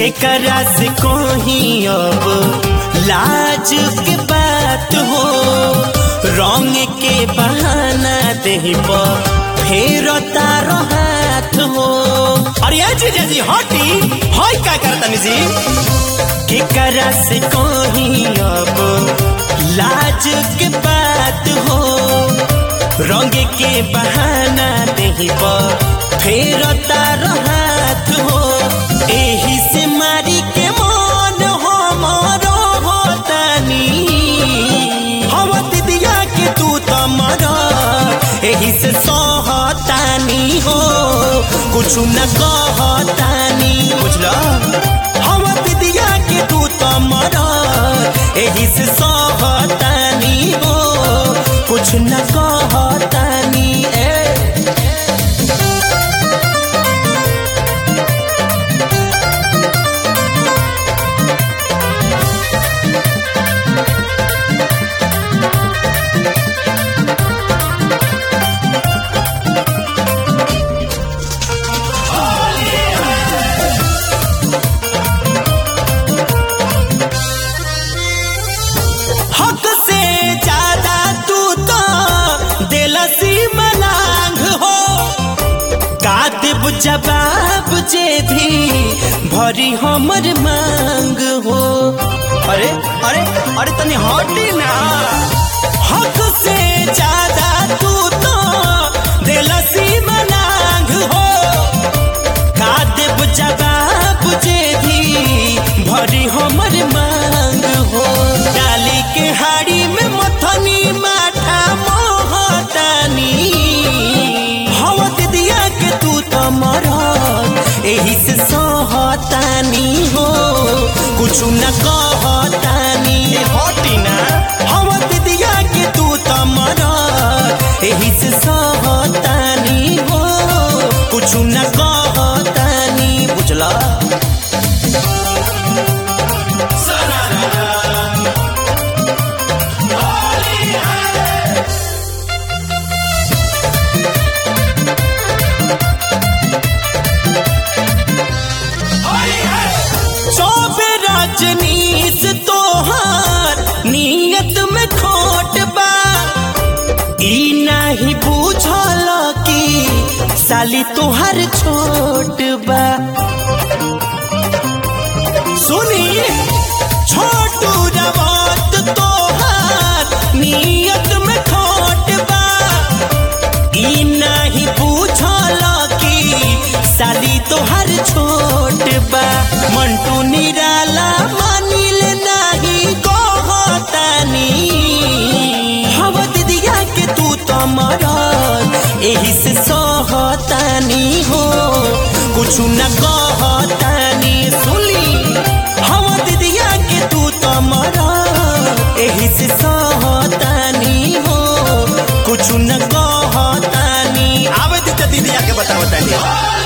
केकरा से कोही अब लाज के बात हो रंग के बहाना देही पर फेर तारो हाथ हो अरे ये जीजा जी हटी हई का करतनी जी केकरा से कोही अब लाज के बात हो रंग के बहाना देही पर फेर तारो हाथ हो एही से मारी के मन हमारो होतानी हवा दिदिया के तू त मर एही से सहतानी हो कुछ न कहतानी बुझला हवा दिदिया के तू त मर एही से सहतानी हो कुछ न कहतानी ए हक से ज्यादा तू तो दिलसी मलांग हो कातिब जवाब जे भी भरी हमर मांग हो अरे अरे अरे तनी हटी ना हक से ज्यादा तू तो दिलसी मलांग हो कातिब जवाब जे भी भरी हमर मांग हो डाली के हाड़ी में मथनी माठा मोहतानी हवा दिया के तू तो मरत एही से सहतानी हो कुछ न कहतानी हटी ना हवा दिया के तू तो मरत एही से सहतानी हो कुछ न कहतानी बुझला चौबे रजनीश तोहार नियत में खोट बा ई नहीं बुझल कि साली तोहार छोट बा सुनी छोटू रवत तोहार नियत में खोट बा ई नहीं पूछल कि साली तोहर छोट बा मंटू निराला मानिल नाही कहतानी हवा दिदिया के तू तो मरत एही से सहतानी हो कुछ न कहतानी सुली हवा दिदिया के तू तो मरत एही से सहतानी हो कुछ न कहतानी आवे दीदी दिदिया के बताओ तानी